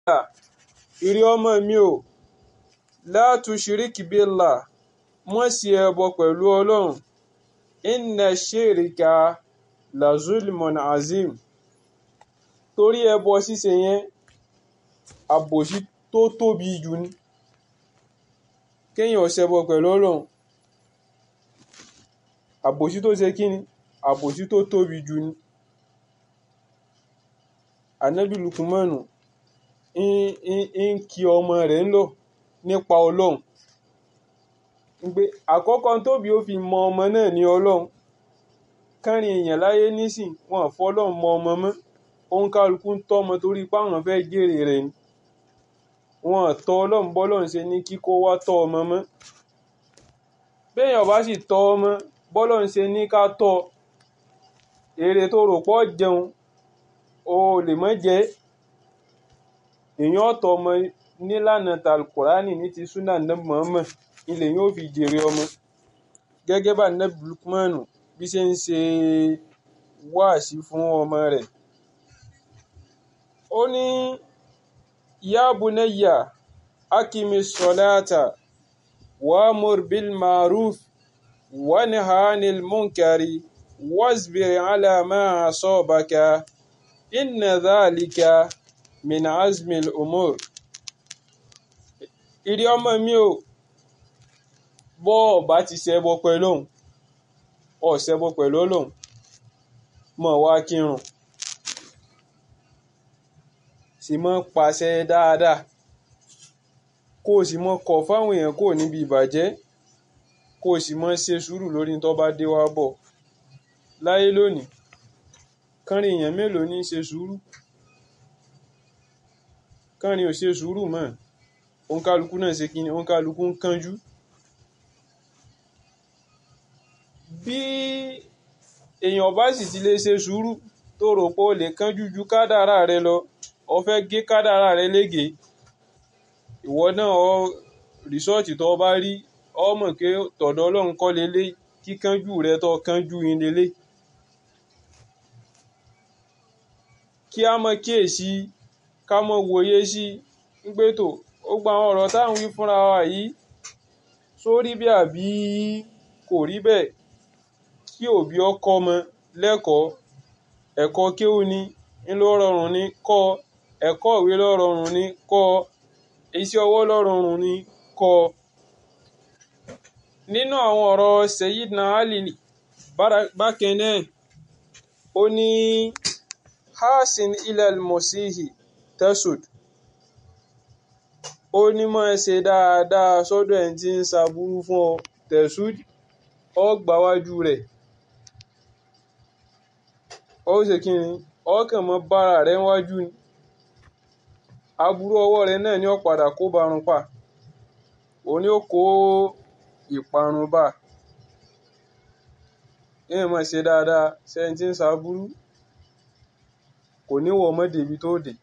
ìrí ọmọ mi ò la tushrik billah mọ́ sí ẹbọ pẹ̀lú ọlọ́run inna shirka la zulmun azim torí ẹbọ ṣíṣe yẹn àbòsí tó tóbi jù ní kéèyàn ṣẹbọ pẹ̀lú ọlọ́run àbòsí tó ṣe kí ni àbòsí tó tóbi jù ní anabi lukumanu ń kí ọmọ rẹ̀ ń lọ nípa ọlọ́run pé àkọ́kọ́ tóbi ó fi mọ ọmọ náà ní ọlọ́run kárin èèyàn láyé nísìn wọn fọlọ́run mọ ọmọ mọ́ òun kálukú ń tọ́mọ torí páwọn fẹ́ jèrè rẹ̀ ni wọn tọ́ ọlọ́run bọ́lọ́run ṣe ní kíkó wá tọ́ ọmọ mọ́ béèyàn bá sì tọ́ ọmọ bọ́lọ́run ṣe ní ká tọ́ èrè tó rò pọ̀ jẹun o lè mọ́ jẹ́ èèyàn ọ̀tọ̀ ọmọ nílànà talkurani ní ti súnà nẹ́bù mọ́mọ́ ilẹ̀ yóò fi jèrè ọmọ gẹ́gẹ́ bá nẹ́bù lukmanu bí ṣe ń ṣe wáàsí fún ọmọ rẹ̀ ó ní ya bunayya akimi salata wa'mur bil ma'ruf wanha 'anil munkari wasbir 'ala ma asabaka inna dhalika min azmil umur ìrí ọmọ mi ò bọ́ ọba ti ṣẹbọ pẹ̀lú òun ọ̀ṣẹbọ pẹ̀lú òun mọ̀ wá kírun sì mọ́ pàṣẹ dáadáa kó o sì mọ́ kọ̀ fáwọn èèyàn kò níbi ìbàjẹ́ kó o sì mọ́ ṣe sùúrù lórí tó bá dé wá bọ̀ láyé lónìí kánrin èèyàn mélòó ní í ṣe sùúrù kánrin ò ṣe sùúrù mọ́ òǹkálukú náà ṣe kíni òǹkálukú ń kánjú bí èèyàn bá sì ti lè ṣe sùúrù tó rò pé o lè kánjú ju kádàrá rẹ lọ o fẹ́ gé kádàrá rẹ lége ìwọ náà ọ rìsọ́ọ̀tì tó bá rí ọ mọ̀ pé tọ̀dọ̀ ọlọ́run kọ́ lélẹ̀ kíkánjú rẹ tó kánjú yín lélẹ̀ kí a mọ kíyèsí ká mọ wòye sí pé tó ó gba àwọn ọ̀rọ̀ táwọn wí fúnra wa yìí sórí bí àbí kò rí bẹ́ẹ̀ kí òbí ọkọ ọmọ lẹ́kọ̀ọ́ ẹ̀kọ́ kéwú ni ń ló rọrùn ní kọ́ ẹ̀kọ́ ìwé ló rọrùn ní kọ́ iṣẹ́ ọwọ́ ló rọrùn ní kọ́ nínú àwọn ọ̀rọ̀ Sayyidina Ali bákan náà ó ní hasin ilal mosihi tesud ó ní máa ṣe dáadáa sọ́dọ̀ ẹni tí ń ṣàbúrú fún ọ tesud ọ gbáwájú rẹ̀ ó ṣe kí ni ọkàn mọ́ bára rẹ̀ wájú ni aburú ọwọ́ rẹ̀ náà ní ó padà kó barun pa òun ni ó kó ìparun bá èèyàn máa ṣe dáadáa sẹ́ni tí ń ṣàbúrú kò ní wọ ọmọdé ibi tó dé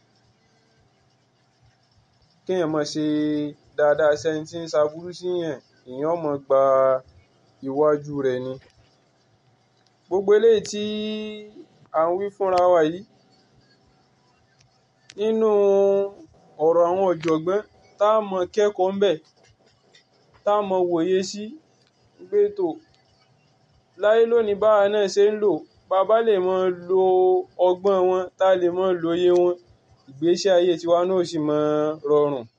kéèyàn máa ṣe dáadáa sẹ́ni tí ń ṣàbúrú síyàn èèyàn máa gba iwájú rẹ̀ ni gbogbo eléyìí tí à ń wí fúnra wa yìí nínú ọ̀rọ̀ àwọn ọ̀jọ̀gbọ́n tá a mọ kẹ́kọ̀ọ́ ńbẹ̀ tá a mọ wòye sí gbé tó láyé lónìí báwa náà ṣe ń lò bàbá lè mọ lo ọgbọ́n wọn tá a lè mọ lóye wọn ìgbésí ayé tiwa náà sì mọ rọrùn